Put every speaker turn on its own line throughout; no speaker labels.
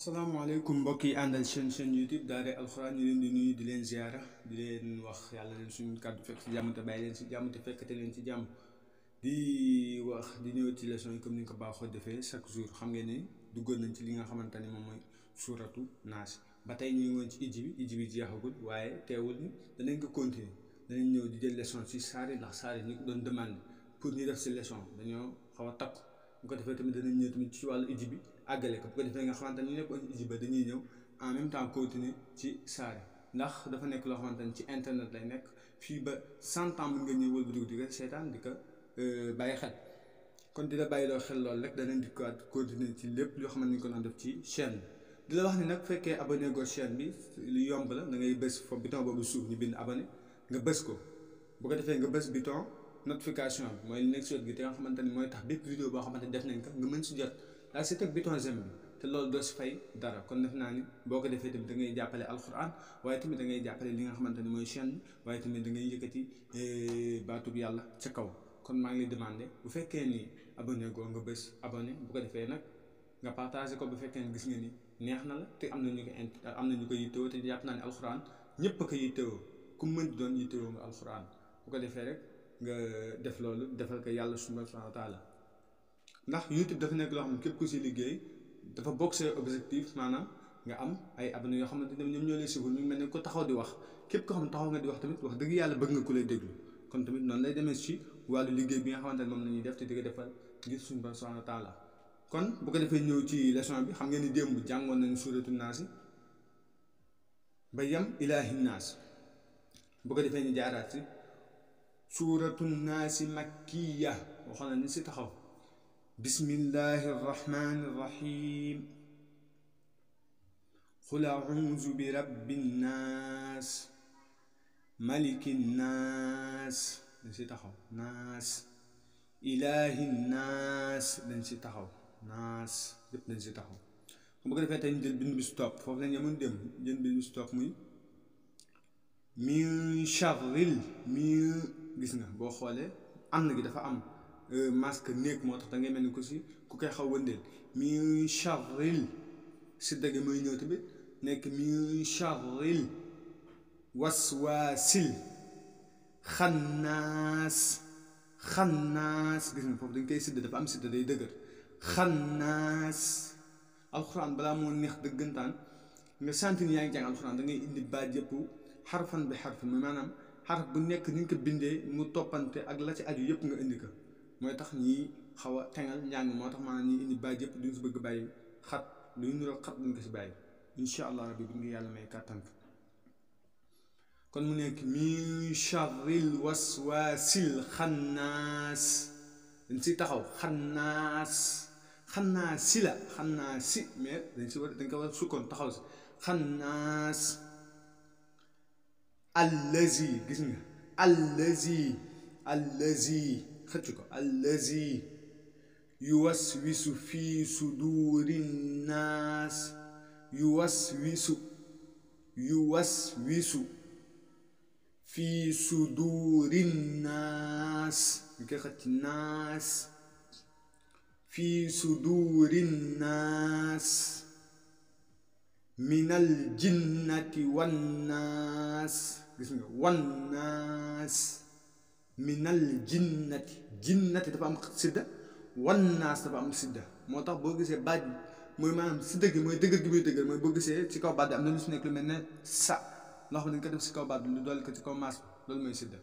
salaamaaleykum mbokk yi àndal chaîne chaîne YouTube Daara Alxuraan ñu leen di nuyu di leen ziara di leen wax yàlla leen suñu kàddu fekk ci jàmm te bàyyi leen ci jàmm te fekkate leen ci jàmm di wax di ñëw ci leçon yi comme ni nga ko baaxoo defee chaque jour xam ngeen ni duggoon nañ ci li nga xamante ni moom mooy suuratu naas ba tey ñu ngi woon ci ijji bi ijji bi jeexagul waaye teewul ni danañ ko continuer danañ ñëw di jël leçon ci saari ndax saari ñu ko doon demande pour ñu def ci leçon dañoo xaw a takku bu ko defee tamit danañ ñëw tamit ci wàllu ijji bi àggale ko bu ko defee nga xamante ni ñu nekkoon ci ijji ba dañuy ñëw en même temps continuer ci saari ndax dafa nekk loo xamante ni ci internet lay nekk fii ba cent ans mën nga ñëw wëlbatiku di ko seetaan di ko bàyyi xel kon di la bàyyi loo xel loolu rek danañ di ko continuer ci lépp loo xamante ni ko doon def ci chaîne bi di la wax ni nag fekkee abonné go chaîne bi lu yomb la da ngay bës foofu bouton boobu suuf ñu bind abonné nga bës ko bu ko defee nga bës bouton notification bi mooy li nekk si wet gi te nga xamante ni mooy tax bépp vidéo boo xamante ni def nañ ko nga mën si jot daa si teg bouton j'aime bi te loolu doo si fay dara kon def naa ni boo ko defee tamit da ngay jàppale alxuraan waaye tamit da ngay jàppale li nga xamante ni mooy chaîne bi waaye tamit da ngay yëkkati baatub yàlla ca kaw kon maa ngi lay demandé bu fekkee ni abonné goo nga bës abonné bu ko defee nag nga partagé ko bu fekkee ni gis nga ni neex na la te am na ñu ko int am na ñu ko yittewoo te jàpp naa ne alxuraan ñëpp a ko yittewoo ku mën di doon yittewoo nga alxuraan bu ko defee rek nga def loolu defal ko yàlla subhaanahu wa taala ndax YouTube dafa nekk loo xam ne képp ku si liggéey dafa bokk say objectif maanaam nga am ay abonné yoo xamante ne ñoom ñoo lay suivre ñu mel ne ko taxaw di wax képp ko xam taxaw nga di wax tamit wax dëgg yàlla bëgg nga ku lay déglu kon tamit noonu lay demee ci wàllu liggéey bi nga xamante ne moom la ñuy def te di ko defal ngir suñu borom subhaanahu wa taala kon bu ko defee ñëw ci leçon bi xam ngeen ni démb jàngoon nañu suuratu naas ba yem ilaahi naas bu ko defee ñu jaaraat ci suuratu naasi makkiya waxoon na ni si taxaw bismillahi rahmaani rahim qul a'uuzu bi rabbi naas maliki naas dañ si taxaw naas ilaahi naas dañ si taxaw naas yëpp dañ si taxaw bu ko defee tey ñu jël bind bi si topp foofu lañ yemoon dem jël bind bi si topp muy min charril mi gis nga boo xoolee ànd gi dafa am masque néeg moo tax da ngay mel ni ko si ku koy xaw wëndeel min charril si dëgg mooy ñëw tamit nekk min charril waswaasil xannaas xannaas gis nga foofu dañ koy sidd dafa am sidd day dëgër xannaas alxuraan balaa moo neex dëggantaan nga sant ni yaa ngi jàng alxuraan da ngay indi baat yëpp xarfan bi xarfan maanaam xarf bu nekk ni nga ko bindee mu toppante ak la ci aju yëpp nga indi ko mooy tax ñii xaw a tengal njàng moo tax maanaam ñii indi baat yëpp duñ si bëgg bàyyi xat luy nuroo xat duñ ko si bàyyi incha allah rabbi bu ngi yàlla may kàttan kon mu nekk min charril waswaasil xannaas dañ si taxaw xannaas xannaas si la xannaas si mais dañ si war dañ ko war a sukkoon taxaw si xannaas allazi gis nga allazi allazi xëcc ko allazi yuwaswisu fii suduri naas yuwaswisu yuwaswisu fii suduri naas ñu koy xëcc naas fii suduri naas minal jinnati wannaas gis nga wannaas minal jinnati jinnati dafa am sidda wannaas dafa am sidda moo tax boo gisee baat bi mooy maanaam sidda gi mooy dëgër gi muy dëgër mooy boo gisee ci kaw baat bi am na lu si nekk lu mel ne sa loo xam ne dañ ko def si kaw baat bi lu dool ko ci kaw maas bi loolu mooy sidda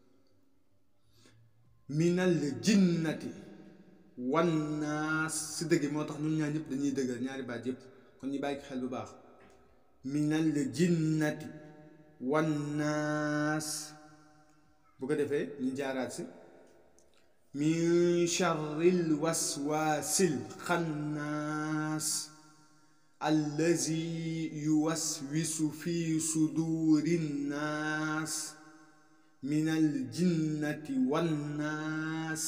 minal jinnati wannaas sidda gi moo tax ñun ñaar ñëpp dañuy dëgër ñaari baat yëpp kon ñu bàyyi xel bu baax minal jinnati wannaas bu ko defee ñu jaaraat si min charril waswaasil xannaas allazi yuwaswisu fi suduri nnaas minal jinnati wannaas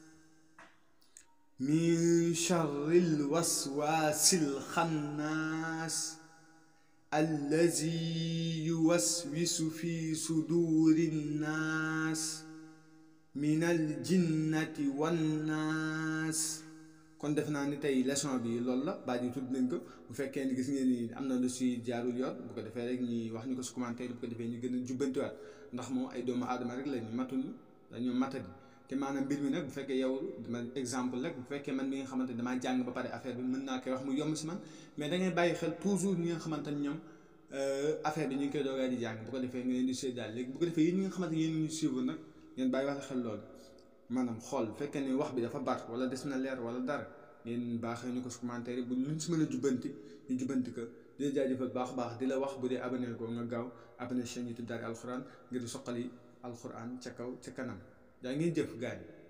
min charril waswaasil xannaas allazi yuwaswisu fi suduri nnaas minal jinnati wannaas kon def naa ni tey leçon bi loolu la baat yi tudd nañ ko bu fekkee ni gis ngeen ni am na lu si jaarul yoon bu ko defee rek ñi wax ñu ko si commentaire bu ko defee ñu gën a jubbantiwaat ndax moom ay doomu aadama rek la ñu matuñu dañoo matadi te maanaam mbir mi nag bu fekkee yow dama exemple rek bu fekkee man mi nga xamante damaa jàng ba pare affaire bi mën naa koy wax mu yomb si man mais da ngay bàyyi xel toujours ñi nga xamante ni ñoom affaire bi ñu ngi koy doogaa di jàng bu ko defee nga leen di séddaal léegi bu ko defee yéen ñi nga xamante yéen ñu suivre nag ngeen bàyyi wax xel loolu maanaam xool bu fekkee ni wax bi dafa bar wala des na leer wala dara ngeen baaxee ñu ko si commentaire bu luñ si mën a jubbanti ñu jubbanti ko di la jaajëfal baax baax di la wax bu dee abonné ko nga gaaw abonné chaîne YouTube Daara alxuraan ngir soqali alxuraan ca kaw ca kanam daa ngeen jëf gars yi